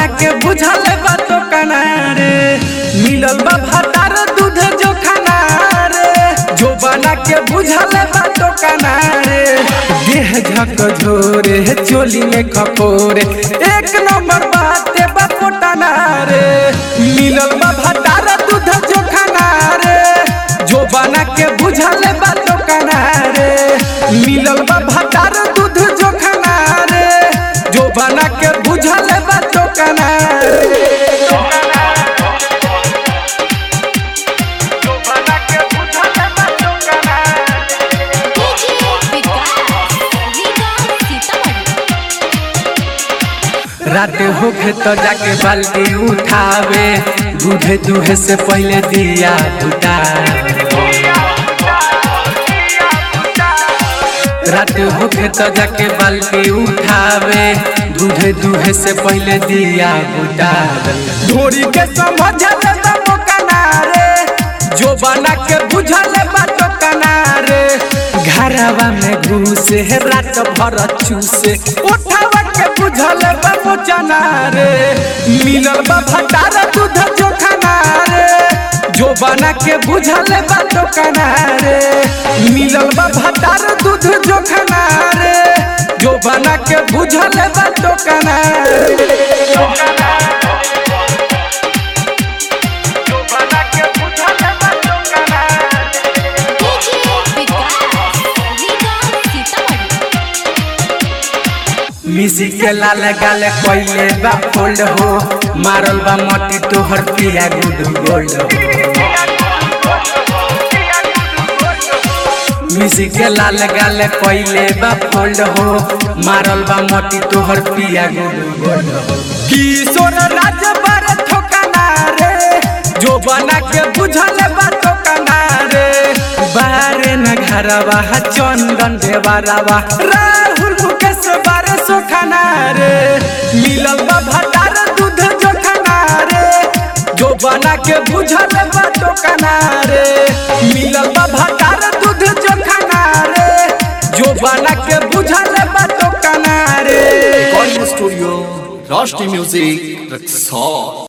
बना के बुझल बा तो कना रे मिलल बा भातार दूध जो खाना रे जो बना के बुझल बा तो कना रे देह झक झोरे चोली में खपोरे एक नंबर बाते बा पोटाना रे मिलल बा भातार दूध जो खाना रे जो बना के बुझल बा तो कना रे मिलल बा भातार दूध जो खाना रे जो बना के बुझल बा तो कना रे जो बना के बुझल बा तो कना रे डीजे विकास रीगा सीतामढ़ी रात होखे तो जाके बाल्टी उठावे दूधे दूहे से पहले दिया बुता रात होखे तो जाके बाल्टी उठावे दूधे दूहे से पहले दिया बुता धोरी के समझल बा कनारे जो बना के बुझल बा तो कनारे घरवा में घुसे रात भर चूसे उठावा के बुझल बा मोचना रे मिलल बा भटार दूध जो खाना रे जो बना के बुझल बा तो कना रे मिलल बा भटार दूध जो खाना रे जो बना के बुझल बा तो कना रे जो बना के बुझल बा तो कना रे डीजे विकास रीगा सीतामढ़ी मिसी के लाल गाल कोइले बा फोल्ड हो मारल बा मटी तोहर पिया गुड गोल्ड हो मिसी के लाल गाल कोइले बा फोल्ड हो मारल बा मटी तोहर पिया गुड गोल्ड हो किशोर राज बर ठोकाना रे जो बना के बुझल बा ठोकाना रे बारे न घरवा चंदन देवरवा राहुल मुकेश बारे सोखाना रे मिलल बा भटार दूध जो खाना रे जो बना के बुझल बा टोकाना रे मिलल बा भटार दूध जो खाना रे जो बना के बुझल बा टोकाना रे Recording Studio, Rusty Music, Rexall.